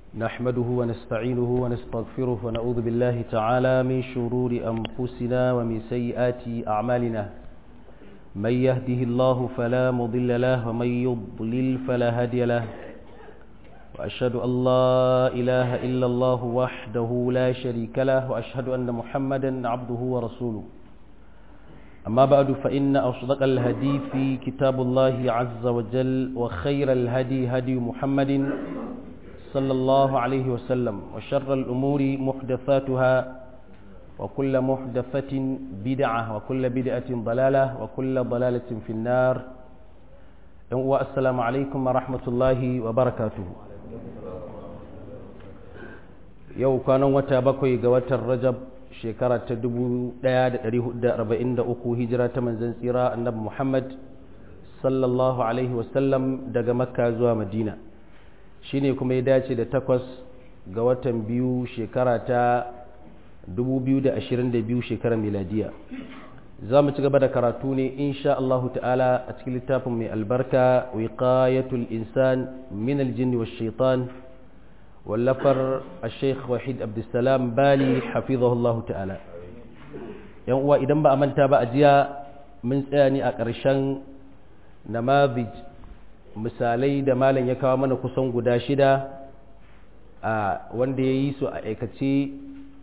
نحمده ونستعينه ونستغفره ونعوذ بالله تعالى من شرور أنفسنا ومن سيئات أعمالنا من يهده الله فلا مضل له ومن يضلل فلا هادي له وأشهد أن لا إله إلا الله وحده لا شريك له وأشهد أن محمدا عبده ورسوله أما بعد فإن أصدق الهدي في كتاب الله عز وجل وخير الهدي هدي محمد صلى الله عليه وسلم وشر الأمور محدثاتها وكل محدثة بدعة وكل بدعة ضلالة وكل ضلالة في النار والسلام عليكم ورحمة الله وبركاته yau kwanan wata bakwai ga watan rajab shekara ta 1443 hijira ta manzan tsira annabi muhammad sallallahu alaihi wasallam daga makka zuwa madina shine kuma ya dace da takwas ga watan biyu shekara ta 2022 shekarar miladiya za mu ci gaba da karatu ne insha Allah ta'ala a cikin littafin mai albarka wiqayatul insan min aljinni wash shaitan wallafar sheikh wahid abdulsalam bali hafizahullah ta'ala yan uwa idan ba a manta ba a jiya mun tsaya ne a ƙarshen namazij misalai da malam ya kawo mana kusan guda shida a wanda ya yi su a aikace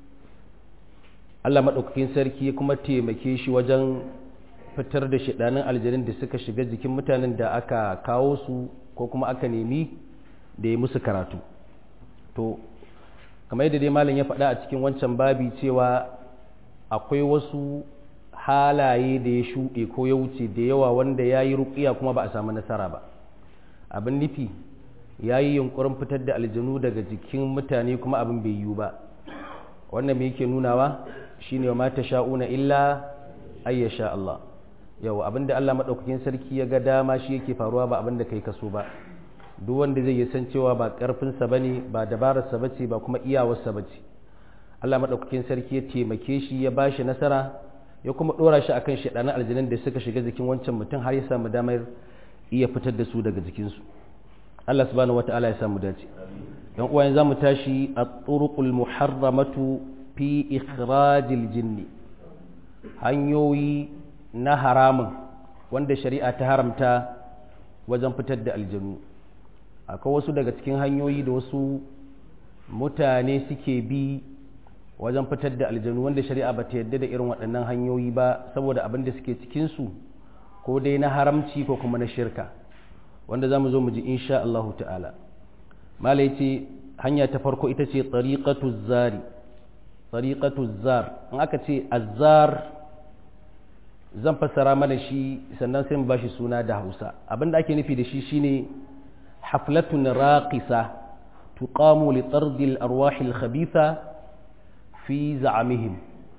Allah maɗaukakin sarki kuma taimake shi wajen fitar da shiɗanin aljanin da suka shiga jikin mutanen da aka kawo su ko kuma aka nemi da ya musu karatu to kamar yadda dai malam ya faɗa a cikin wancan babi cewa akwai wasu halaye da ya shuɗe ko ya wuce da yawa wanda ya yi ruƙiya kuma ba a samu nasara ba abin nufi ya yi yunkurin fitar da aljanu daga jikin mutane kuma abin bai yiwu ba wannan me yake nunawa shine ma ta sha'una illa ayya sha Allah yau abinda Allah madaukakin sarki ya ga dama shi yake faruwa ba abinda kai kaso ba duk wanda zai yi san cewa ba karfin sa bane ba dabarar sa bace ba kuma iyawar sa bace Allah madaukakin sarki ya taimake shi ya bashi nasara ya kuma dora shi akan shedanan aljanan da suka shiga jikin wancan mutum har ya samu damar iya fitar da su daga jikin su Allah subhanahu wataala ya samu dace yan uwa yanzu mu tashi at-turuqul muharramatu fi ikhrajil jinni hanyoyi na haramun wanda shari'a ta haramta wajen fitar da aljanu akwai wasu daga cikin hanyoyi da wasu mutane suke bi wajen fitar da aljanu wanda shari'a ba ta yadda da irin waɗannan hanyoyi ba saboda abin da suke cikinsu ko dai na haramci ko kuma na shirka wanda za mu zo mu ji insha Allahu ta'ala mala ce hanya ta farko ita ce tsariƙatu zari tsariƙatu zar in aka ce azzar zan fassara mana shi sannan sai mu ba shi suna da hausa abinda ake nufi da shi shine haflatun raqisa tuqamu li tardi al-arwah al-khabitha fi za'amihim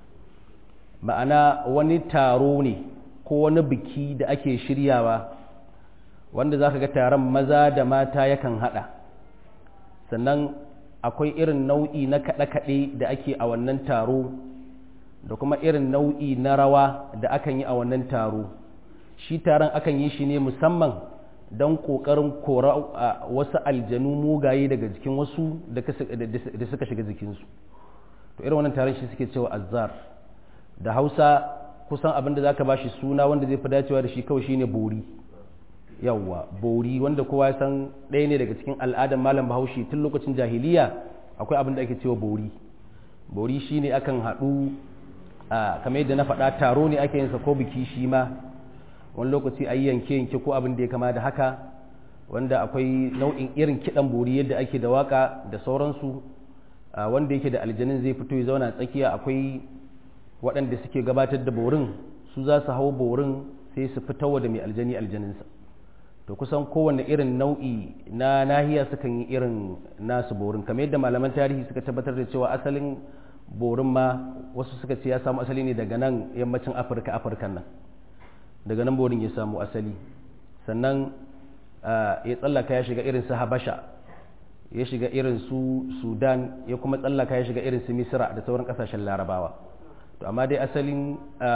ma'ana wani taro ne ko wani biki da ake shiryawa wanda zaka ga taron maza da mata yakan hada sannan akwai irin nau'i na kaɗe-kaɗe da ake a wannan taro da kuma irin nau'i na rawa da akan yi a wannan taro shi taron akan yi shi ne musamman don ƙoƙarin kora wasu aljanu mugaye daga jikin wasu da suka shiga jikinsu to irin wannan taron shi suke cewa azzar da hausa kusan abin da za ka ba shi suna wanda zai fi dacewa da shi kawai shine bori yawwa bori wanda kowa ya san ɗaya ne daga cikin al'adar malam bahaushe tun lokacin jahiliya akwai abin da ake cewa bori bori shine akan haɗu kamar yadda na faɗa taro ne ake yinsa ko biki shi ma wani lokaci a yi yanke yanke ko abin da ya kama da haka wanda akwai nau'in irin kiɗan bori yadda ake da waka da sauransu wanda yake da aljanin zai fito ya zauna tsakiya akwai waɗanda suke gabatar da borin su za su hau borin sai su fitowa da mai aljani aljaninsa to kusan kowane irin nau'i na nahiya sukan yi irin nasu borin kamar yadda malaman tarihi suka tabbatar da cewa asalin borin ma wasu suka ce ya samu asali ne daga nan yammacin afirka afirkan nan daga nan borin ya samu asali sannan ya tsallaka ya shiga irin su habasha ya shiga irin su sudan ya kuma tsallaka ya shiga irin su misira da sauran kasashen larabawa to amma dai asalin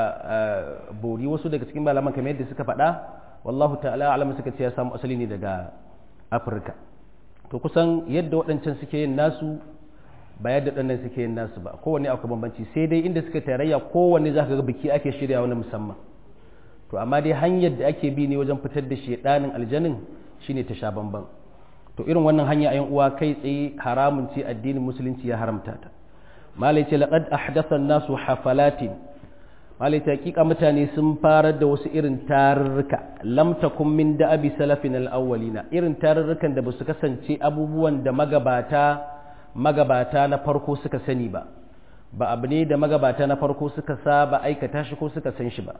bori wasu daga cikin malaman kamar yadda suka faɗa wallahu ta'ala alam suka ce ya samu asali ne daga afirka to kusan yadda waɗancan suke yin nasu ba yadda ɗannan suke yin nasu ba kowanne akwai bambanci sai dai inda suka tarayya kowanne za ka ga biki ake shirya wani musamman to amma dai hanyar da ake bi ne wajen fitar da shedanin aljanin shine ta sha bamban to irin wannan hanya a uwa kai tsaye haramun ce addinin musulunci ya haramta ta malai ce laqad ahdatha an-nasu hafalatin malai ta hakika mutane sun farar da wasu irin tarurruka lam takum min da'abi salafin al-awwalina irin tarurrukan da basu kasance abubuwan da magabata magabata na farko suka sani ba ba abu ne da magabata na farko suka saba aikata shi ko suka san shi ba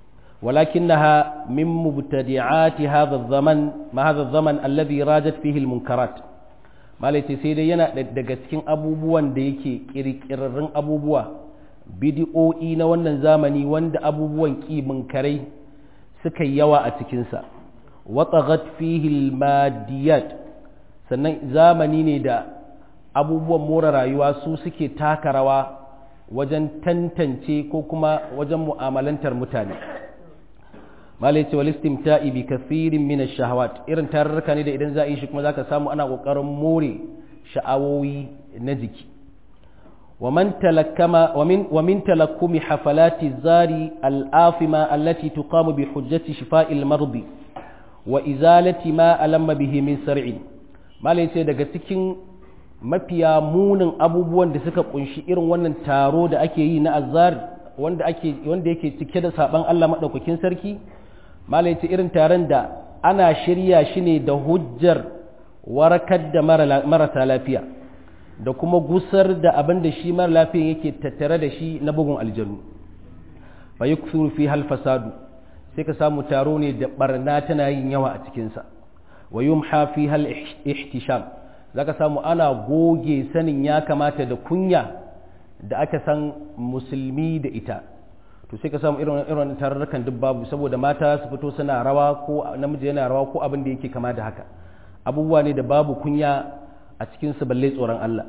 ولكنها من مبتدعات هذا الزمن ما هذا الزمن الذي راجت فيه المنكرات malaiti sai dai yana daga cikin abubuwan da yake kirkirarrun abubuwa bidi'o'i na wannan zamani wanda abubuwan ƙi munkarai suka yawa a cikinsa watsagat fihi madiyat sannan zamani ne da abubuwan more rayuwa su suke taka rawa wajen tantance ko kuma wajen mu'amalantar mutane malai ce wal istimta'i bi kathirin min ash-shahawat irin tararraka ne da idan za a yi shi kuma zaka samu ana kokarin more sha'awowi na jiki wa man talakkama wa min wa min talakkumi hafalati zari al-afima allati tuqamu bi hujjati shifa'il mardi wa izalati ma alamma bihi min sar'in malai ce daga cikin mafiya munin abubuwan da suka kunshi irin wannan taro da ake yi na azari wanda ake wanda yake cike da saban Allah madaukakin sarki malai ce irin taron da ana shirya shi ne da hujjar warakar da marasa lafiya da kuma gusar da abin da shi mara lafiya yake tattare da shi na bugun aljanu fa yuksuru fi hal fasadu sai ka samu taro ne da barna tana yin yawa a cikinsa wa yumha fi hal ihtisham zaka samu ana goge sanin ya kamata da kunya da aka san musulmi da ita to sai ka samu irin irin tararrakan duk babu saboda mata su fito suna rawa ko namiji yana rawa ko abin da yake kama da haka abubuwa ne da babu kunya a cikin su balle tsoron Allah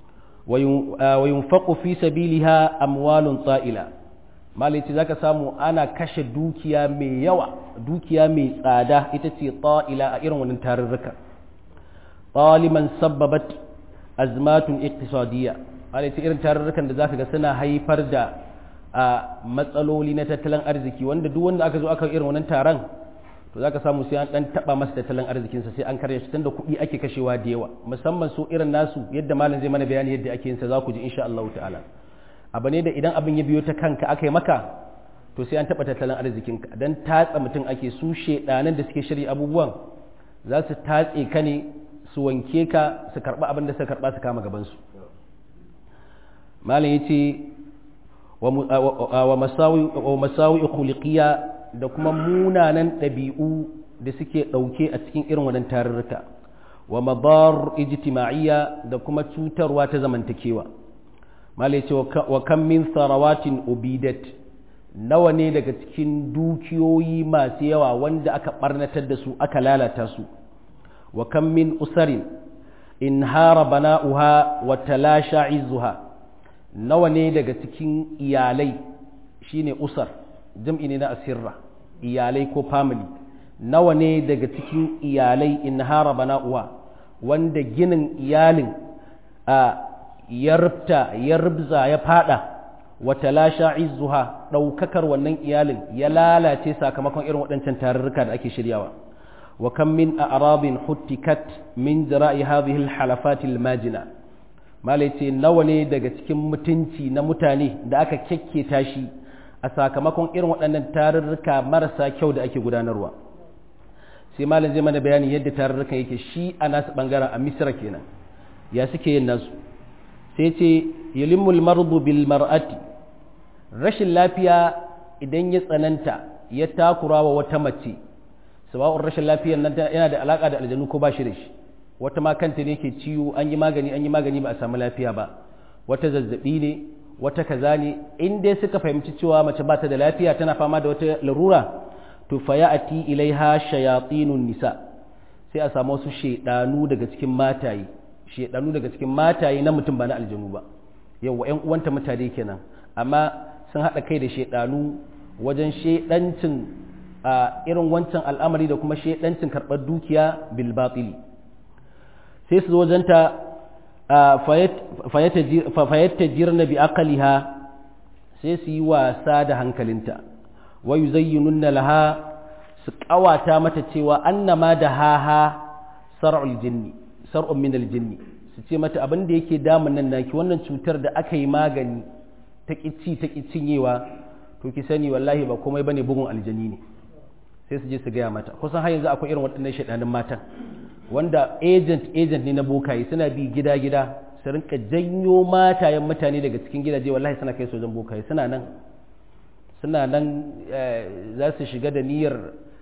wa yunfaqu fi sabiliha amwalun ta'ila malici zaka samu ana kashe dukiya mai yawa dukiya mai tsada ita ce ta'ila a irin wannan tarurruka qaliman sabbabat azmatun iqtisadiyya malici irin tarurrukan da zaka ga suna haifar da a matsaloli na tattalin arziki wanda duk wanda aka zo aka irin wannan taron to zaka samu sai an dan taba masa tattalin arzikinsa sai an karya shi tunda kuɗi ake kashewa da yawa musamman su irin nasu yadda malam zai mana bayani yadda ake yin sa za ku ji insha Allah ta'ala abu ne da idan abin ya biyo ta kanka aka yi maka to sai an taba tattalin arzikinka dan tatsa mutum ake su shedanan da suke shirya abubuwan za su tatse ka ne su wanke ka su karba abin da suka karba su kama gaban su malam yace wa masawi khuliqiyya da kuma munanan ɗabi'u da suke ɗauke a cikin irin wannan tarurruka wa madar ijtima'iyya da kuma cutarwa ta zamantakewa malai ce wa kan min sarawatin ubidat nawa ne daga cikin dukiyoyi masu yawa wanda aka barnatar da su aka lalata su wa kan min usarin in hara bana'uha wa talasha izzuha nawa ne daga cikin iyalai shine usar jam'i ne na asirra iyalai ko family nawa ne daga cikin iyalai in hara bana'uwa wanda ginin iyalin a ya rubta ya rubza ya fada wata lasha izzuha ɗaukakar wannan iyalin ya lalace sakamakon irin waɗancan tarurruka da ake shiryawa wa kan min a'rabin huttikat min jira'i hadhihi al-halafat al-majina malai ce nawa ne daga cikin mutunci na mutane da aka kyakketa shi a sakamakon irin waɗannan tarurruka marasa kyau da ake gudanarwa sai malam zai mana bayani yadda tarurrukan yake shi a nasu ɓangaren a misira kenan ya suke yin nasu sai ce yulimmul mardu bil mar'ati rashin lafiya idan ya tsananta ya takura wa wata mace sawa'un rashin lafiyar nan yana da alaka da aljanu ko ba shi da shi wata ma kanta ne ke ciwo an yi magani an yi magani ba a samu lafiya ba wata zazzabi ne wata kaza ne in dai suka fahimci cewa mace ba ta da lafiya tana fama da wata larura to fa ya'ti ilaiha shayatinun nisa sai a samu wasu shedanu daga cikin mataye shedanu daga cikin mataye na mutum ba na aljanu ba yawa ƴan uwanta mutane kenan amma sun haɗa kai da shedanu wajen shedancin a irin wancan al'amari da kuma shedancin karɓar dukiya bil batili sai su wajenta fayatta jirna bi aqaliha sai su yi wasa da hankalinta wa yuzayyinunna laha su kawata mata cewa annama da haha sar'ul jinni sar'un min aljinni su ce mata abin da yake damun nan naki wannan cutar da aka yi magani ta kici ta cinyewa to ki sani wallahi ba komai bane bugun aljani ne sai su je su gaya mata kusan har yanzu akwai irin waɗannan shaɗanin matan wanda agent agent ne na bokaye suna bi gida gida su rinka janyo matayen mutane daga cikin gidaje wallahi suna kai su wajen bokaye suna nan suna nan za su shiga da niyyar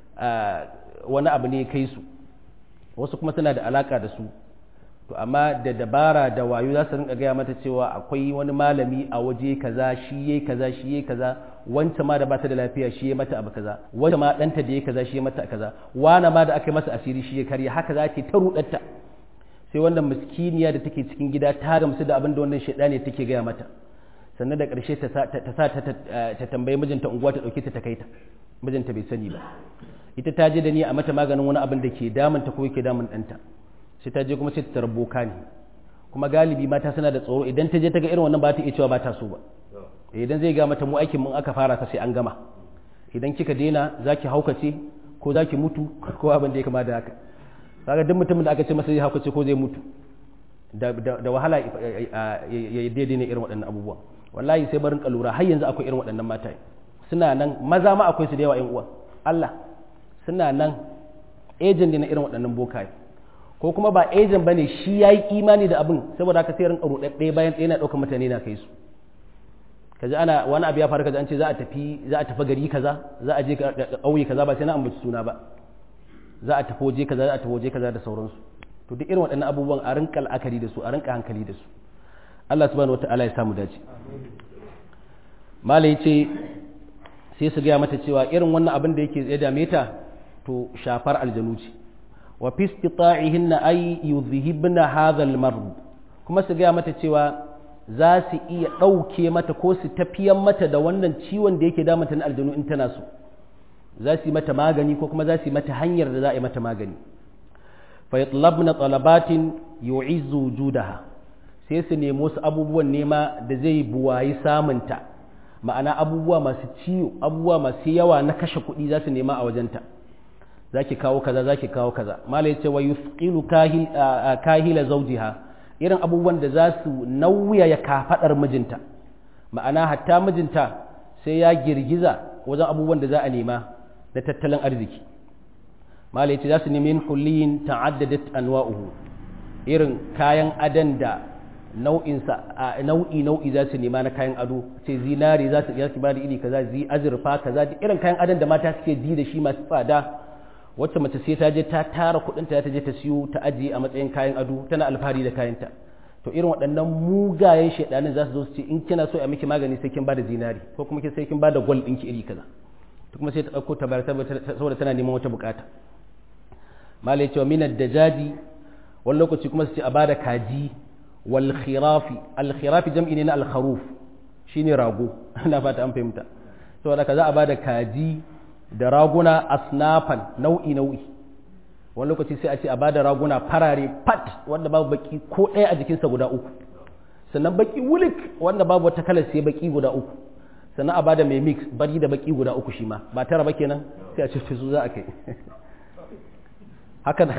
wani abu ne kai su wasu kuma suna da alaka da su to amma da dabara da wayo za su rinka gaya mata cewa akwai wani malami a waje kaza shi yayi kaza shi yayi kaza wanta ma da bata da lafiya shi yayi mata abu kaza wanda ma danta da yayi kaza shi yayi mata kaza wana ma da aka masa asiri shi ya karya haka za ta rudatta sai wannan miskiniya da take cikin gida ta gamsu da abin da wannan shaidani take gaya mata sannan da ƙarshe ta sa ta tambayi mijinta unguwa ta ɗauke ta ta kai ta mijinta bai sani ba ita ta je da ni a mata maganin wani abin da ke damunta ko yake damun ɗanta sai ta je kuma sai ta tarar boka ne kuma galibi mata suna da tsoro idan ta je ta ga irin wannan ba ta iya cewa ba ta so ba idan zai ga mata mu aikin mun aka fara ta sai an gama idan kika daina zaki haukace ko zaki mutu ko abin da ya kama da haka kaga duk mutumin da aka ce masa zai haukace ko zai mutu da wahala ya daidai ne irin waɗannan abubuwan wallahi sai barin kalura har yanzu akwai irin waɗannan mata suna nan maza ma akwai su da yawa yan uwa Allah suna nan ejen ne na irin waɗannan bokaye ko kuma ba ejen bane shi yayi imani da abin saboda haka sai rinka rudadde bayan ɗaya na ɗaukar mutane na kai su kaji ana wani abu ya faru kaji an ce za a tafi za a tafi gari kaza za a je ƙauye kaza ba sai na ambaci suna ba za a tafi waje kaza za a tafi waje kaza da sauransu to duk irin waɗannan abubuwan a rinka la'akari da su a rinka hankali da su Allah subhanahu wata'ala ya samu dace malai ce sai su gaya mata cewa irin wannan abin da yake ya dame ta to shafar aljanu ce wa fi istita'ihinna ay yuzhibna hadha al-mard kuma su gaya mata cewa za su iya ɗauke mata ko su tafiyan mata da wannan ciwon da yake damata na aljanu in tana so za su yi mata magani ko kuma za su yi mata hanyar da za a yi mata magani fa yatlabna talabatin yu'izzu wujudaha sai su nemi wasu abubuwan nema da zai buwayi samunta ma'ana abubuwa masu ciwo abubuwa masu yawa na kashe kuɗi za su nema a wajenta za ki kawo kaza za ki kawo kaza malai ce wa yusqilu kahila zawjiha irin abubuwan da za su nauya ya kafaɗar mijinta ma'ana hatta mijinta sai ya girgiza wajen abubuwan da za a nema da tattalin arziki malai ce za su nemi hulliyin ta'addadat anwa'uhu irin kayan adan da nau'insa nau'i nau'i za su nema na kayan ado ce zinari za su su ba da iri kaza zi azurfa kaza da irin kayan adon da mata suke ji da shi masu tsada wacce mace sai ta je ta tara kuɗin ta ta je ta siyo ta ajiye a matsayin kayan ado tana alfahari da kayanta to irin waɗannan mugayen shaidanin za su zo su ce in kina so a miki magani sai kin bada zinari ko kuma sai kin bada gwal ɗinki iri kaza to kuma sai ta ɗauko ta bayar saboda tana neman wata bukata malai cewa minar da jaji wani lokaci kuma su ce a bada kaji wal khirafi al khirafi jam'i ne na al kharuf shine rago ina fata an fahimta saboda ka za a bada kaji da raguna asnafan nau'i nau'i wani lokaci sai a ce a bada raguna farare pat wanda babu baki ko ɗaya a jikinsa guda uku sannan baki wulik wanda babu wata kalar sai baki guda uku sannan a bada mai mix bari da baki guda uku shi ma ba tara ba kenan sai a ce su za a kai haka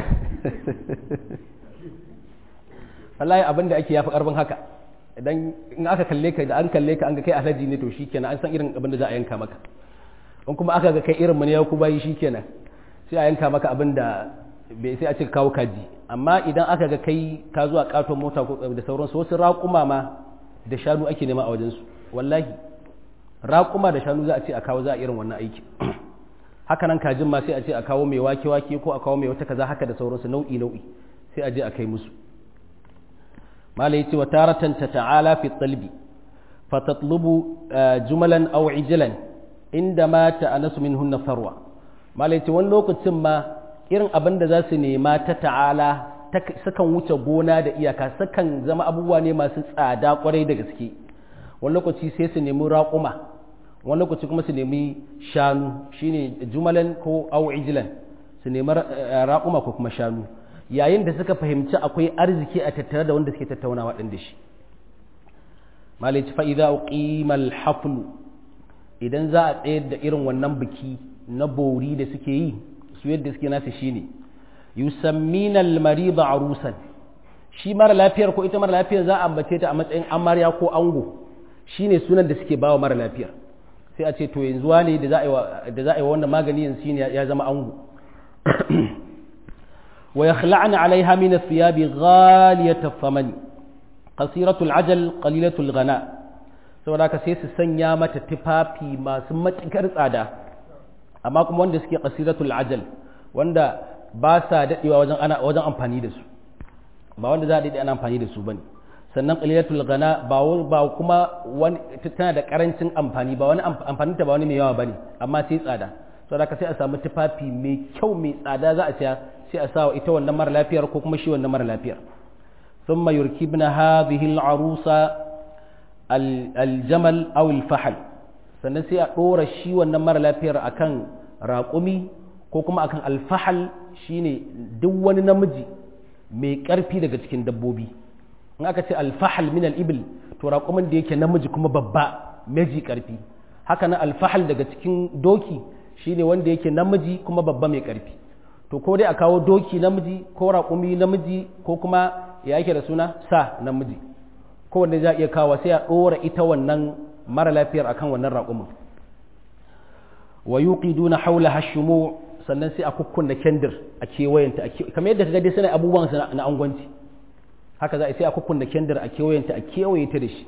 wallahi abin da ake yafi karfin haka idan in aka kalle ka da an kalle ka an ga kai alhaji ne to shikenan an san irin abin da za a yanka maka in kuma aka ga kai irin mu ne ya ku bayi shikenan sai a yanka maka abin da bai sai a ce kawo kaji amma idan aka ga kai ka zuwa katon mota da sauransu wasu raƙuma ma da shanu ake nema a wajensu wallahi raƙuma da shanu za a ce a kawo za a irin wannan aiki haka nan kajin ma sai a ce a kawo mai wake wake ko a kawo mai wata kaza haka da sauransu nau'i nau'i sai a je a kai musu mala yace wa taratan ta ta'ala fi talbi fa tatlubu jumalan aw ijlan inda ma ta'anasu minhunna farwa mala yace wani lokacin ma irin abin da za su nema ta ta'ala sukan wuce gona da iyaka sukan zama abubuwa ne masu tsada kwarai da gaske wani lokaci sai su nemi raƙuma wani lokaci kuma su nemi shanu shine jumalan ko au ijlan su nemi raƙuma ko kuma shanu yayin da suka fahimci akwai arziki a tattare da wanda suke tattaunawa ɗin da shi malici fa'iza uqimal haflu idan za a tsayar da irin wannan biki na bori da suke yi su yadda suke nasa shine yusammina al-marida arusan shi mara lafiyar ko ita mara lafiyar za a ambace ta a matsayin amarya ko ango shine sunan da suke bawa mara lafiyar sai a ce to yanzu wane da za a yi wannan magani yanzu shine ya zama ango wa yakhla'na 'alayha min ath-thiyabi ghaliyat ath-thamani qasiratu al-'ajal qalilatu al-ghana saboda haka sai su sanya mata tufafi masu matukar tsada amma kuma wanda suke qasiratu al-'ajal wanda ba sa dadewa wajen ana wajen amfani da su ba wanda za a dade ana amfani da su bane sannan qalilatul ghana ba ba kuma wani tana da karancin amfani ba wani amfanin ta ba wani mai yawa bane amma sai tsada saboda haka sai a samu tufafi mai kyau mai tsada za a siya sai a sa ita wannan mara lafiyar ko kuma shi wannan mara lafiyar thumma yurkibna hadhihi al-arusa al-jamal aw al-fahl sannan sai a dora shi wannan mara lafiyar akan raƙumi ko kuma akan al-fahl shine duk wani namiji mai ƙarfi daga cikin dabbobi in aka ce al-fahl min al-ibil to raƙumin da yake namiji kuma babba meji ƙarfi haka na al-fahl daga cikin doki shine wanda yake namiji kuma babba mai ƙarfi to ko dai a kawo doki namiji ko raƙumi namiji ko kuma ya yake da suna sa namiji ko wanda za a iya kawo sai a ɗora ita wannan mara lafiyar akan wannan raƙumin wa yuqiduna hawla hashumu sannan sai a kukkunna kendir a kewayenta kamar yadda kaga dai suna abubuwan na angwanci haka za a sai a kukkunna kendir a kewayenta a kewaye ta da shi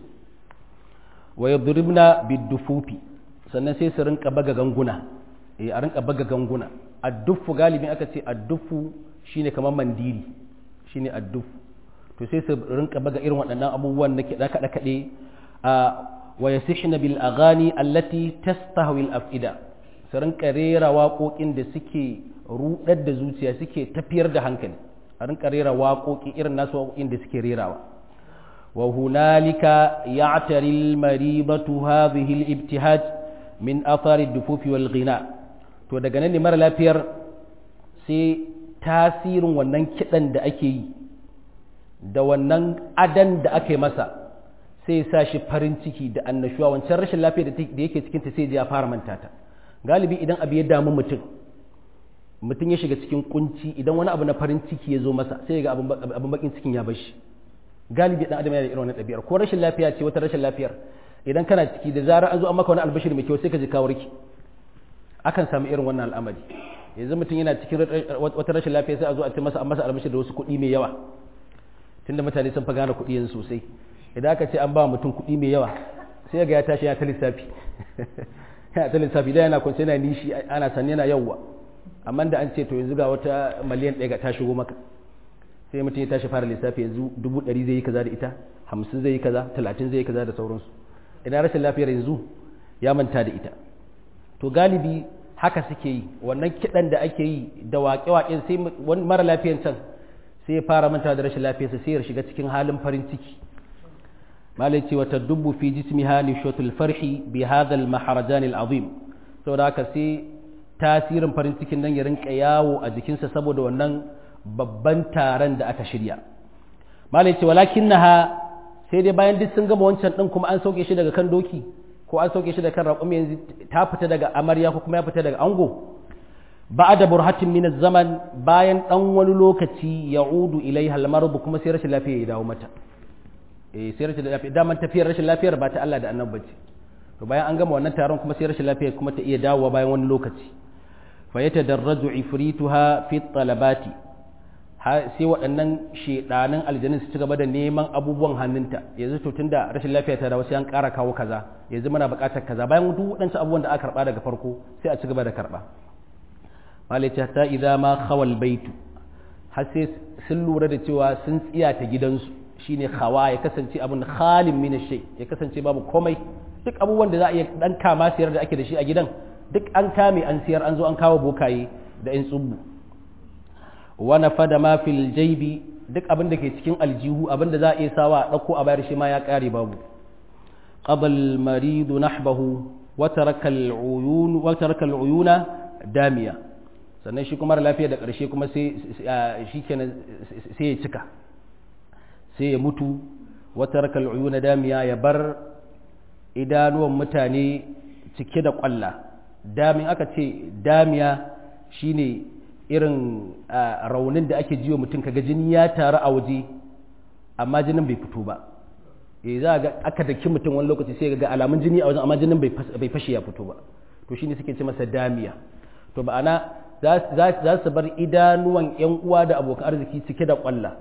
wa yadribna bidufufi sannan sai su rinka baga ganguna eh a rinka baga ganguna addufu galibin aka ce addufu shine kamar mandiri shine addufu to sai su rinka baga irin waɗannan abubuwan na kiɗa kaɗe kaɗe a wa yasihna bil aghani allati tastahwi al afida su rinka rera waƙoƙin da suke rudar da zuciya suke tafiyar da hankali a rinka rera waƙoƙi irin nasu waƙoƙin da suke rerawa wa hunalika ya'tari al maribatu hadhihi al ibtihaj min athari ad-dufufi wal ghina to daga nan ne mara lafiyar sai tasirin wannan kiɗan da ake yi da wannan adan da aka yi masa sai ya sa shi farin ciki da annashuwa wancan rashin lafiya da yake cikinta sai ya fara manta ta galibi idan abu ya damu mutum mutum ya shiga cikin kunci idan wani abu na farin ciki ya zo masa sai ya ga abin bakin cikin ya bashi galibi dan adam yana da irin wannan ɗabi'ar ko rashin lafiya ce wata rashin lafiyar idan kana ciki da zarar an zo an maka wani albashir mai kyau sai ka ji ka warke akan samu irin wannan al'amari yanzu mutum yana cikin wata rashin lafiya sai a zo a ce masa an masa albashir da wasu kuɗi mai yawa tunda mutane sun fa gane kuɗi yanzu sosai idan aka ce an ba mutum kuɗi mai yawa sai ga ya tashi ya ta lissafi yana ta lissafi da yana kwance yana nishi ana san yana yawwa amma da an ce to yanzu ga wata miliyan ɗaya ga ta shigo maka sai mutum ya tashi fara lissafi yanzu dubu ɗari zai yi kaza da ita hamsin zai yi kaza talatin zai yi kaza da sauransu idan rashin lafiyar yanzu ya manta da ita to galibi haka suke yi wannan kiɗan da ake yi da waƙe-waƙen sai wani mara lafiyan can sai ya fara manta da rashin lafiyarsa sai ya shiga cikin halin farin ciki malai ce wata dubu fi jismiha nishatul farhi bi hadha al maharajan al azim saboda haka sai tasirin farin cikin nan ya rinka yawo a jikinsa saboda wannan babban taron da aka shirya malai ce walakinnaha sai dai bayan duk sun gama wancan din kuma an sauke shi daga kan doki ko an sauke shi daga kan raƙumi yanzu ta fita daga amarya ko kuma ya fita daga ango ba'da burhatin min zaman bayan dan wani lokaci ya'udu ilaiha al-marad kuma sai rashin lafiya ya dawo mata eh sai rashin lafiya daman tafiyar rashin lafiyar ba ta Allah da annabi bace to bayan an gama wannan taron kuma sai rashin lafiya kuma ta iya dawowa bayan wani lokaci fa yatadarraju ifrituha fi talabati sai waɗannan shedanin aljanin su ci gaba da neman abubuwan hannunta yanzu to tunda rashin lafiya ta dawo sai an ƙara kawo kaza yanzu muna buƙatar kaza bayan duk waɗancan abubuwan da aka karɓa daga farko sai a ci gaba da karɓa malice ta idza ma khawal baitu har sai sun lura da cewa sun tsiya ta gidansu shine khawa ya kasance abun khalin min shay ya kasance babu komai duk abubuwan da za a iya dan kama siyar da ake da shi a gidan duk an kame an siyar an zo an kawo bokaye da in tsubbu wa nafada ma fil jaybi duk abin da ke cikin aljihu abin da za a iya sawa a dauko a bayar shi ma ya kare babu qabal maridu nahbahu wa taraka al-uyun wa taraka al-uyuna damiya sannan shi kuma lafiya da ƙarshe kuma sai shi kenan sai ya cika sai ya mutu wata rakal uyuna damiya ya bar idanuwan mutane cike da ƙwalla damin aka ce damiya shine irin raunin da ake jiwa mutum kaga jini ya taru a waje amma jinin bai fito ba eh za ga aka daki mutum wani lokaci sai ga alamun jini a wajen amma jinin bai fashe ya fito ba to shine suke ce masa damiya to ma'ana za su bar idanuwan yan uwa da abokan arziki cike da kwalla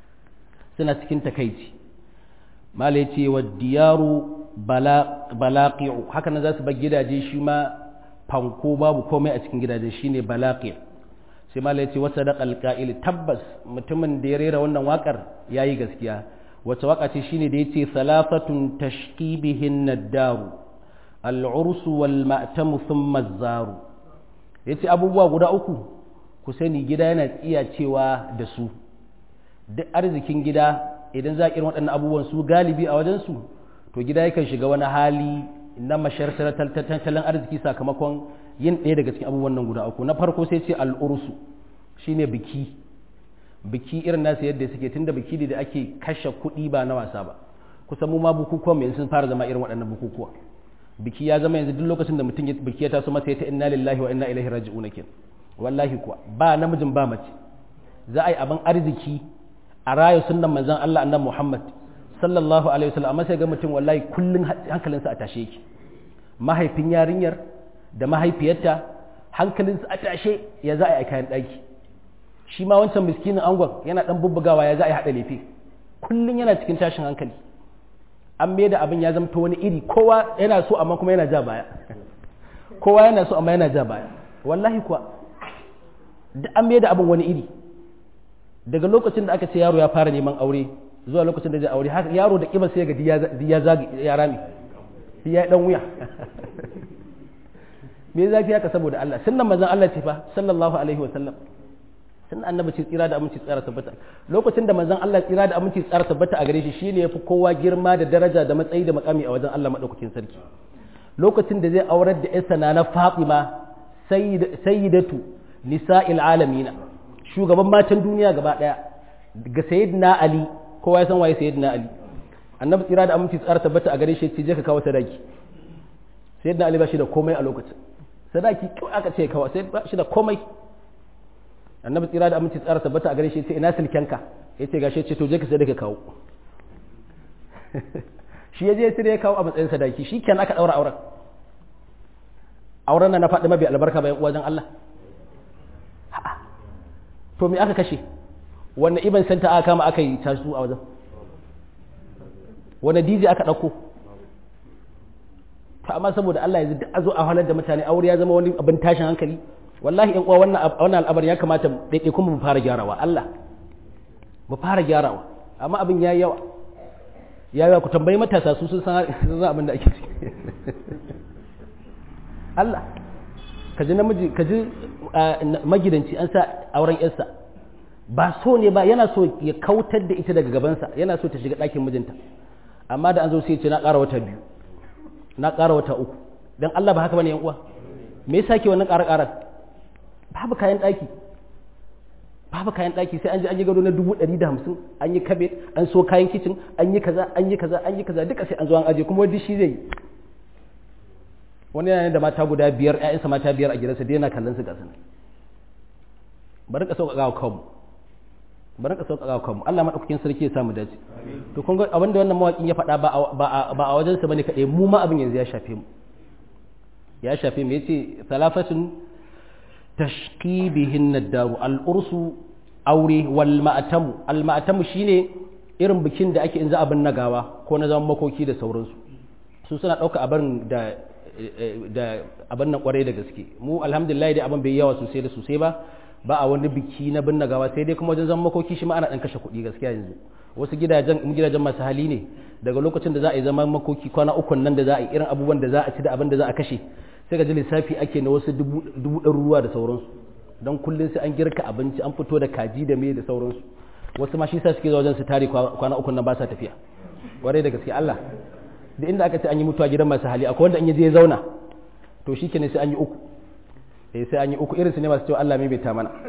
suna cikin takaici malai ce wa diyaru balaqi'u haka nan za su bar gidaje shi ma fanko babu komai a cikin gidajen shine balaqi sai malai ce wasa da alqa'il tabbas mutumin da ya rera wannan wakar yayi gaskiya wace waka ce shine da yace salafatun tashqi bihin nadaru al-urs wal ma'tam thumma az-zaru yace abubuwa guda uku ku sani gida yana tsiya cewa da su duk arzikin gida idan za a irin waɗannan abubuwan su galibi a wajen su to gida yakan shiga wani hali na mashartar tattalin arziki sakamakon yin ɗaya daga cikin abubuwan nan guda uku na farko sai ce al'ursu shine biki biki irin nasu yadda suke tunda biki ne da ake kashe kuɗi ba na wasa ba kusan mu ma bukukuwan mu sun fara zama irin waɗannan bukukuwa biki ya zama yanzu duk lokacin da mutum biki ya taso masa ya ta inna lillahi wa inna ilaihi raji'un kin wallahi kuwa ba namijin ba mace za a yi abin arziki a rayu sunnan manzon Allah annabi Muhammad sallallahu alaihi wasallam amma sai ga mutum wallahi kullun hankalinsa a tashe yake mahaifin yarinyar da mahaifiyarta hankalinsa a tashe ya za a yi kayan ɗaki shi ma wancan miskinin angon yana ɗan bubbugawa ya za a yi haɗa lefe kullun yana cikin tashin hankali an mai da abin ya zamta wani iri kowa yana so amma kuma yana ja baya kowa yana so amma yana ja baya wallahi kuwa duk an mai da abin wani iri daga lokacin da aka ce yaro ya fara neman aure zuwa lokacin da zai aure haka yaro da kiba sai ga ya zagi ya rami ya dan wuya me zafi haka saboda Allah sunnan manzon Allah ce fa sallallahu alaihi wa sallam sunnan annabi ce tsira da aminci tsara tabbata lokacin da manzon Allah tsira da aminci tsara tabbata a gare shi shine yafi kowa girma da daraja da matsayi da makami a wajen Allah madaukakin sarki lokacin da zai aurar da yarsa na Fatima sayyidatu nisa'il alamina shugaban matan duniya gaba daya ga sayyidina Ali kowa ya san waye sayyidina Ali annabi tsira da aminci tsara tabbata a gare shi ce je ka kawo sadaki sayyidina Ali ba shi da komai a lokacin sadaki kawai aka ce kawo sai ba shi da komai annabi tsira da aminci tsara tabbata a gare shi ce ina silkenka yace gashi ce to je ka sai ka kawo shi ya je sai ya kawo a matsayin sadaki shi kenan aka daura auren auren nan na faɗi mabi albarka bayan wajen Allah to me aka kashe wanne iban santa aka kama aka yi tasu a wajen wanne DJ aka ɗauko to amma saboda Allah yanzu duk a zo a halar da mutane aure ya zama wani abin tashin hankali wallahi in uwa wannan wannan al'amari ya kamata daidai kuma mu fara gyarawa Allah mu fara gyarawa amma abin yayi yawa ya yawa ku tambayi matasa su sun san sun abin da ake ciki Allah ka ji namiji ka ji magidanci an sa auren yarsa ba so ne ba yana so ya kautar da ita daga gabansa yana so ta shiga ɗakin mijinta amma da an zo sai ce na ƙara wata biyu na ƙara wata uku don Allah ba haka bane yan uwa me yasa ke wannan ƙara ƙara babu kayan ɗaki babu kayan ɗaki sai an je an yi gado na dubu ɗari da hamsin an yi kabe an so kayan kicin an yi kaza an yi kaza an yi kaza duka sai an zo an aje kuma wani shi zai yi wani yana da mata guda biyar ƴaƴansa mata biyar a gidansa dai yana kallon su gasa bari ka sauƙaƙa wa kanmu bari ka sauƙaƙa wa kanmu Allah madaukakin sarki ya samu dace to kun ga abin da wannan mawaƙin ya faɗa ba a wajensa bane kaɗai mu ma abin yanzu ya shafe mu ya shafe mu yace salafatun tashqi bihin nadaru al-ursu aure wal ma'tamu al ma'tamu shine irin bikin da ake in za a bin nagawa ko na zaman makoki da sauransu su suna ɗauka abin da da abin nan kwarai da gaske mu alhamdulillah dai abin bai yawa sosai da sosai ba ba a wani biki na bin nagawa sai dai kuma wajen zaman makoki shi ma ana dan kashe kuɗi gaskiya yanzu wasu gidajen gidajen masu hali ne daga lokacin da za a yi zaman makoki kwana uku nan da za a yi irin abubuwan da za a ci da abin da za a kashe sai ga ji lissafi ake na wasu dubu ɗaruruwa da sauransu don kullum sai an girka abinci an fito da kaji da me da sauransu wasu ma shi sa suke zuwa wajen su tare kwana uku nan ba sa tafiya warai da gaske Allah da inda aka ce an yi mutuwa gidan masu hali akwai wanda in ya je ya zauna to shi kenan sai an yi uku eh sai an yi uku irin su ne masu cewa Allah mai ta mana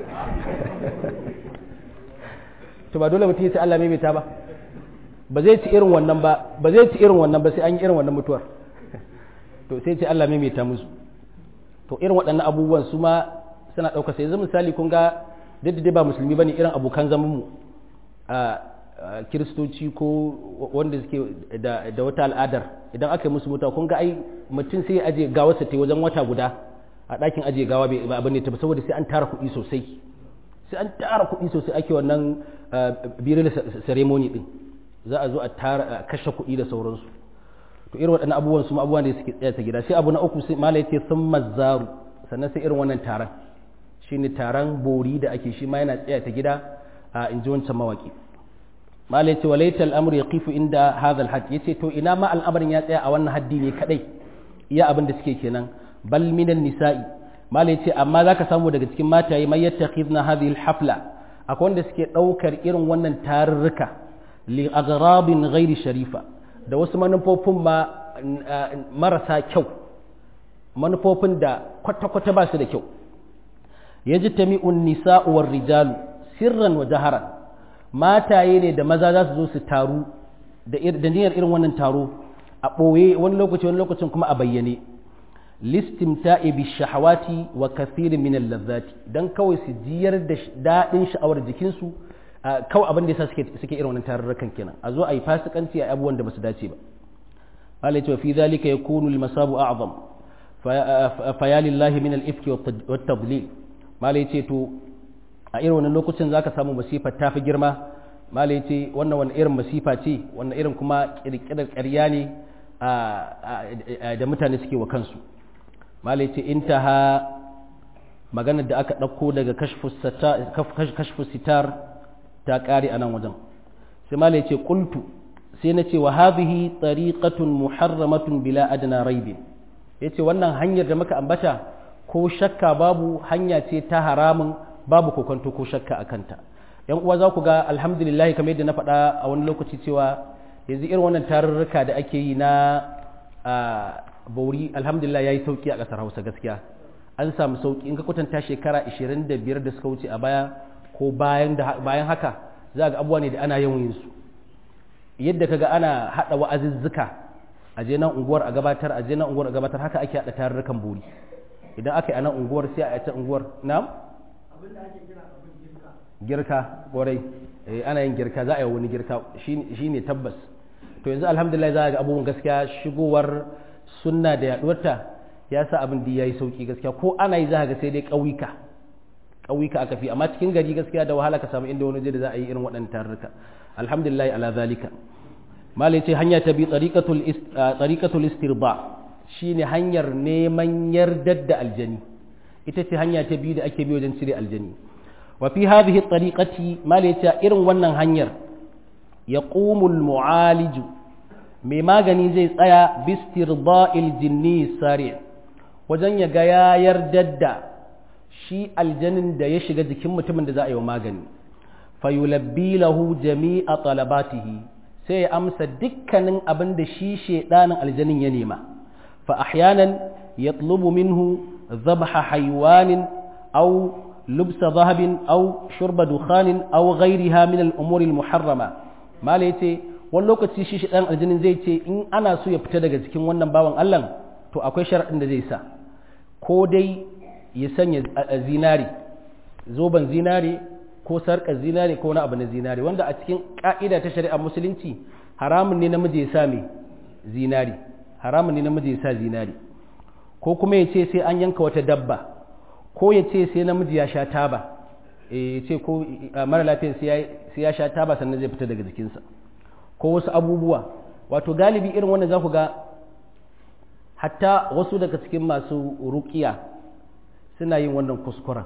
to ba dole mutum ya ce Allah mai ta ba ba zai ci irin wannan ba ba zai ci irin wannan ba sai an yi irin wannan mutuwar to sai ce Allah mai ta musu to irin waɗannan abubuwan su ma suna ɗauka sai yanzu misali kun ga duk da ba musulmi bane irin abokan zaman mu a kiristoci ko wanda suke da, da wata al'adar idan aka yi musu mutuwa kun ga ai mutum sai ya aje gawarsa ta wajen wata guda a ɗakin aje gawa bai ba abin ne ta saboda sai an tara kuɗi sosai sai an tara kuɗi sosai ake wannan birin ceremony din za a zo a tara kashe kuɗi da sauransu to irin waɗannan abubuwan su abubuwan da suke tsaya ta gida sai abu na uku sai malai ce sun mazzaru sannan sai irin wannan taron shine taron bori da ake shi ma yana tsaya ta gida a inji wancan mawaki malai ce walaita al'amur ya kifu inda hadha al yace to ina ma al'amarin ya tsaya a wannan haddi ne kadai iya abin da suke kenan bal minan nisa'i malai ce amma zaka samu daga cikin mataye mai yattakhidna hadhihi al-hafla akwai wanda suke daukar irin wannan tarurruka li aghrabin ghairi sharifa da wasu manufofin ma marasa kyau manufofin da kwata-kwata ba su da kyau yajtami'un nisa'u war rijalu sirran wa jaharan mataye ne da maza za su zo su taru da niyyar irin wannan taro a ɓoye wani lokaci wani lokacin kuma a bayyane listimta'i bi shahawati wa kathirin min al-ladhati dan kawai su jiyar da dadin sha'awar jikinsu kawai abin da yasa suke suke irin wannan tarurrukan kenan a zo a yi fasikanci a abubuwan da basu dace ba Allah ya fi zalika yakunu al-masabu a'zam fa ya lillahi min al-ifki wat tadlil malai ce to a irin wannan lokacin zaka samu masifa ta fi girma malai ce wannan wani irin masifa ce wannan irin kuma kirkirar ƙarya ne da mutane suke wa kansu malai ce intaha maganar da aka ɗauko daga kashfu sitar ta ƙare a nan wajen sai malai ce ƙultu sai na ce wa hadhihi tariqatun muharramatun bila adna raibin yace wannan hanyar da muka ambata ko shakka babu hanya ce ta haramun babu kokonto ko shakka a kanta yan uwa za ku ga alhamdulillah kamar yadda na faɗa a wani lokaci cewa yanzu irin wannan tarurruka da ake yi na bauri alhamdulillah ya yi sauki a ƙasar hausa gaskiya an samu sauki in ka kwatanta shekara 25 da suka wuce a baya ko bayan haka za ga abubuwa ne da ana yawan yin su yadda kaga ana haɗa wa'azuzzuka a je nan unguwar a gabatar a je nan unguwar a gabatar haka ake haɗa tarurrukan bori idan aka yi a nan unguwar sai a ta unguwar na'am girka kwarai ana yin girka za a yi wani girka shi ne tabbas to yanzu alhamdulillah za a ga abubuwan gaskiya shigowar sunna da yaduwarta ya sa abin da ya yi sauki gaskiya ko ana yi za ga sai dai ƙauyuka ƙauyuka aka fi amma cikin gari gaskiya da wahala ka samu inda wani da za a yi irin waɗannan tarurruka alhamdulillah ala zalika malai ce hanya ta bi tsariƙatul istirba shine hanyar neman yardar da aljani ita ce hanya ta biyu da ake bi wajen cire aljani وفي هذه الطريقة ما ليتا إرن ونن هنير يقوم المعالج مما غني زي تسايا باسترضاء الجني السريع wajen ya ga ya yardar da shi aljanin da ya shiga jikin mutumin da za a yi wa magani fayulabbi lahu jami'a talabatihi sai ya amsa dukkanin abin da shi shedanin aljanin ya nema fa ahyanan yatlubu minhu dhabha haywanin aw لبس ذهب أو شرب دخان أو غيرها من الأمور المحرمة ما ليتي wani lokaci shi ɗan aljinin zai ce in ana so ya fita daga cikin wannan bawan Allah to akwai sharaɗin da zai sa ko dai ya sanya zinari zoben zinari ko sarƙar zinari ko wani abu na zinari wanda a cikin ƙa'ida ta shari'ar musulunci haramun ne namiji ya sa mai zinari haramun ne namiji ya sa zinari ko kuma ya ce sai an yanka wata dabba ko ya ce sai namiji ya sha taba ya ce ko mara lafiyan sai ya sha taba sannan zai fita daga jikinsa ko wasu abubuwa wato galibi irin wannan za ku ga hatta wasu daga cikin masu rukiya suna yin wannan kuskuren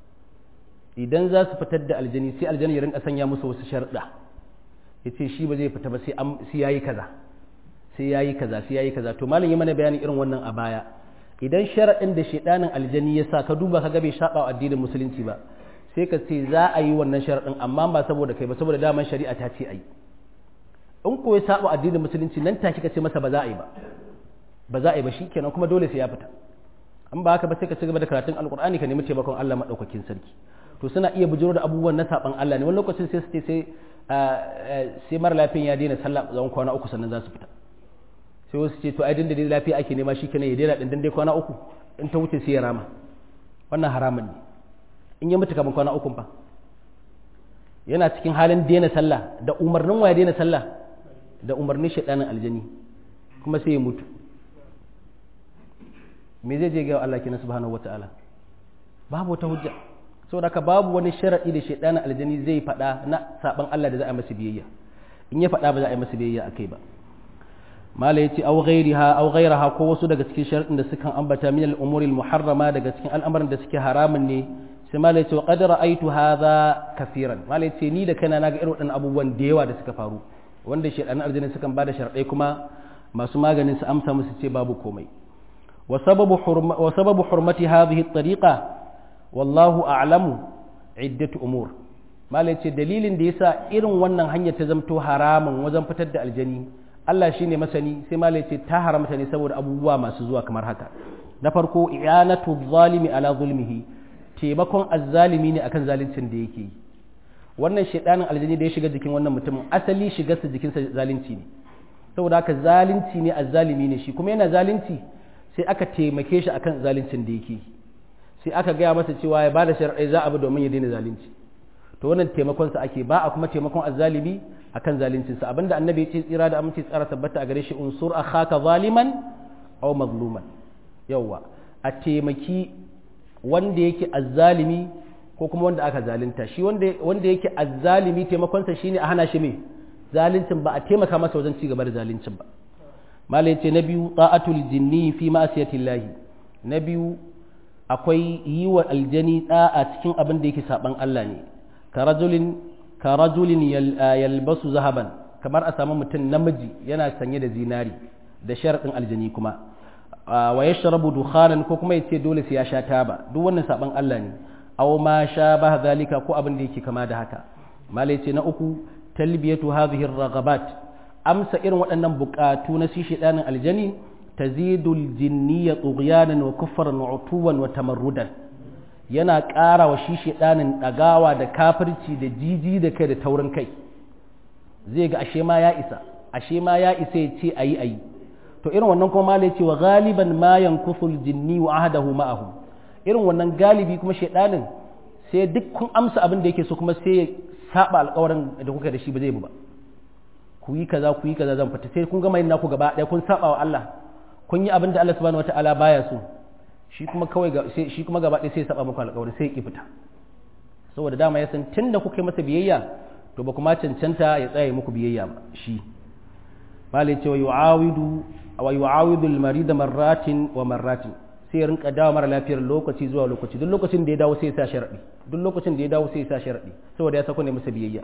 idan za su fitar da aljani sai aljani ya rinka sanya musu wasu sharɗa ya ce shi ba zai fita ba sai ya yi kaza sai ya yi kaza sai ya yi kaza to malam yi mana bayani irin wannan a baya idan sharaɗin da shaidanin aljani ya sa ka duba ka ga bai shaɓa wa addinin musulunci ba sai ka ce za a yi wannan sharaɗin amma ba saboda kai ba saboda daman shari'a ta ce a yi in ko ya saba addinin musulunci nan take ka ce masa ba za a yi ba ba za a yi ba shikenan kuma dole sai ya fita in ba haka ba sai ka ci gaba da karatun alkur'ani ka nemi taimakon Allah madaukakin sarki to suna iya bujiro da abubuwan na saban Allah ne wani lokacin sai su ce sai sai mara lafiyan ya daina sallah tsawon kwana uku sannan za su fita sai wasu ce to ai din da dai lafiya ake nema shi kenan ya daina din dai kwana uku in ta wuce sai ya rama wannan haramun ne in ya mutu kaman kwana uku fa yana cikin halin daina sallah da umarnin wa ya daina sallah da umarnin shaɗanin aljani kuma sai ya mutu me zai je ga Allah kenan subhanahu wata'ala babu wata hujja saboda ka babu wani sharadi da shaɗanin aljani zai faɗa na saban Allah da za a masa biyayya in ya faɗa ba za a yi masa biyayya akai ba mala yace aw ghairiha aw ghairaha ko wasu daga cikin sharadin da sukan ambata min al-umuri al-muharrama daga cikin al'amuran da suke haramun ne sai mala yace wa qad ra'aytu hadha kaseeran mala yace ni da kaina naga irin waɗannan abubuwan da yawa da suka faru wanda shedan arjinin sukan bada sharadai kuma masu maganin su amsa musu ce babu komai wa sababu hurma wa sababu hurmati hadhihi at-tariqa wallahu a'lamu iddatu umur mala yace dalilin da yasa irin wannan hanyar ta zamto haramun wajen fitar da aljani Allah shi ne masani sai malai ce ta haramta ne saboda abubuwa masu zuwa kamar haka na farko i'anatu zalimi ala zulmihi taimakon azzalimi ne akan zaluncin da yake yi wannan shedanin aljani da ya shiga jikin wannan mutumin asali shigarsa jikinsa zalunci ne saboda haka zalunci ne azzalimi ne shi kuma yana zalunci sai aka taimake shi akan zaluncin da yake yi sai aka gaya masa cewa ya bada shar'i za a bi domin ya daina zalunci to wannan taimakon sa ake ba a kuma taimakon azzalimi akan zalincin sa abinda annabi ya ce tsira da aminci tsara tabbata a gare shi unsur akhaka zaliman aw mazluman yawa a taimaki wanda yake azzalimi ko kuma wanda aka zalunta shi wanda wanda yake azzalimi taimakon sa shine a hana shi me zaluncin ba a taimaka masa wajen ci gaba da zaluncin ba malai yace na biyu ta'atul jinni fi ma'siyatillahi na biyu akwai yi wa aljani da'a cikin abin da yake saban Allah ne karajulin karajulin yalbasu zahaban kamar a samu mutum namiji yana sanye da zinari da sharaɗin aljani kuma wa ya sharabu dukhanan ko kuma ya ce dole sai ya sha taba duk wannan saban Allah ne aw ma sha ba zalika ko abin da yake kama da haka malai ce na uku talbiyatu hadhihi raghabat amsa irin waɗannan buƙatu na shi shedanin aljani tazidul jinniya tughyanan wa kufran wa utuwan wa tamarrudan yana ƙara wa shi ɗanin ɗagawa da kafirci da jiji da kai da taurin kai zai ga ashe ma ya isa ashe ma ya isa ya ce ayi ayi to irin wannan kuma malai ce wa galiban ma yankusul jinni wa ahadahu ma'ahu irin wannan galibi kuma shedanin sai duk kun amsa abin da yake so kuma sai ya saba alƙawarin da kuka da shi ba zai bi ba ku yi kaza ku yi kaza zan fita sai kun gama yin naku gaba ɗaya kun saba wa Allah kun yi abin da Allah subhanahu wataala baya so shi kuma kawai shi kuma gaba ɗaya sai ya saba muku alƙawari sai ya ki fita saboda dama ya san tunda kuka yi masa biyayya to ba kuma cancanta ya tsaya muku biyayya ba shi malai ce wa yu'awidu wa yu'awidu al-marida marratin wa marratin sai ya rinka dawo mara lafiyar lokaci zuwa lokaci duk lokacin da ya dawo sai ya sa sharadi duk lokacin da ya dawo sai ya sa sharadi saboda ya sako ne masa biyayya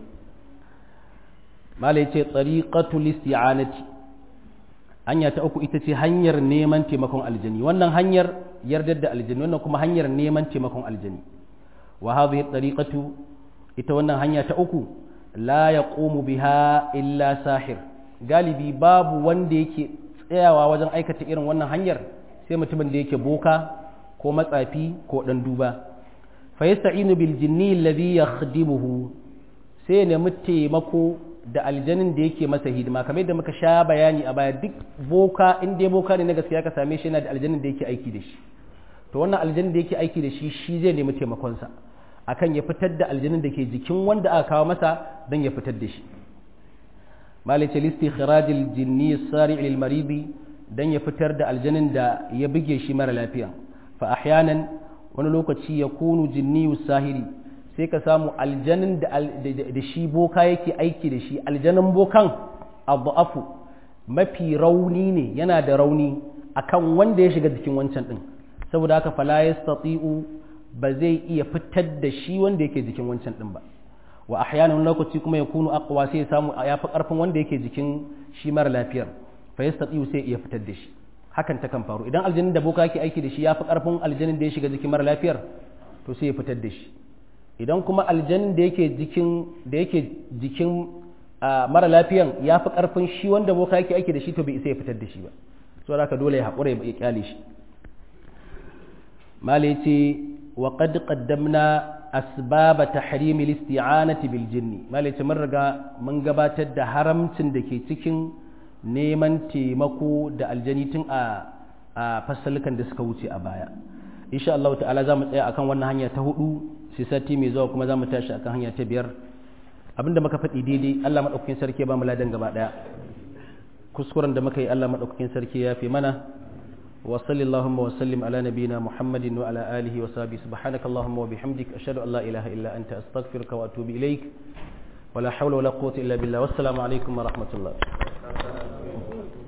malai ce tariqatul isti'anati hanya ta uku ita ce hanyar neman taimakon aljani wannan hanyar yardar da aljani wannan kuma hanyar neman taimakon aljani wa hadhihi tariqatu ita wannan hanya ta uku la yaqumu biha illa sahir galibi babu wanda yake tsayawa wajen aikata irin wannan hanyar sai mutumin da yake boka ko matsafi ko dan duba fa yasta'inu bil jinni alladhi yakhdimuhu sai ya nemi taimako da aljanin da yake masa hidima kamar yadda muka sha bayani a baya duk boka in dai boka ne na gaskiya ka same shi yana da aljanin da yake aiki da shi to wannan aljanin da yake aiki da shi shi zai nemi taimakonsa akan ya fitar da aljanin da ke jikin wanda aka kawo masa don ya fitar da shi malice listi khirajil jinni sari lil maridi dan ya fitar da aljanin da ya buge shi mara lafiya fa ahyanan wani lokaci ya kunu jinni sahiri sai ka samu aljanin da shi boka yake aiki da shi aljanin bokan abu mafi rauni ne yana da rauni akan wanda ya shiga jikin wancan din saboda haka fala yastati'u ba zai iya fitar da shi wanda yake jikin wancan din ba wa ahyanan lokaci kuma ya kunu aqwa sai ya samu ya fi karfin wanda yake jikin shi mara lafiyar fa yastati'u sai iya fitar da shi hakan ta kan faru idan aljanin da boka yake aiki da shi ya fi karfin aljanin da ya shiga jikin mara lafiyar to sai ya fitar da shi idan kuma aljanin da yake jikin da yake jikin mara lafiyan ya fi karfin shi wanda boka yake aiki da shi to bai isa ya fitar da shi ba so haka dole ya haƙura ya kyale shi mala yace wa qad qaddamna asbaba tahrim al-isti'anati bil jinni mala yace mun riga mun gabatar da haramcin da ke cikin neman taimako da aljani tun a a fasalukan da suka wuce a baya insha Allah ta'ala za mu tsaya akan wannan hanya ta hudu sai sati mai zuwa kuma za mu tashi akan hanya ta biyar abinda muka faɗi daidai Allah madaukakin sarki ba mu ladan gaba daya kuskuren da muka yi Allah madaukakin sarki ya fi mana wa sallallahu wa sallim ala nabiyyina muhammadin wa ala alihi wa sahbihi subhanaka allahumma wa bihamdik ashhadu an la ilaha illa anta astaghfiruka wa atubu ilaik ولا حول ولا قوة إلا بالله والسلام عليكم ورحمة الله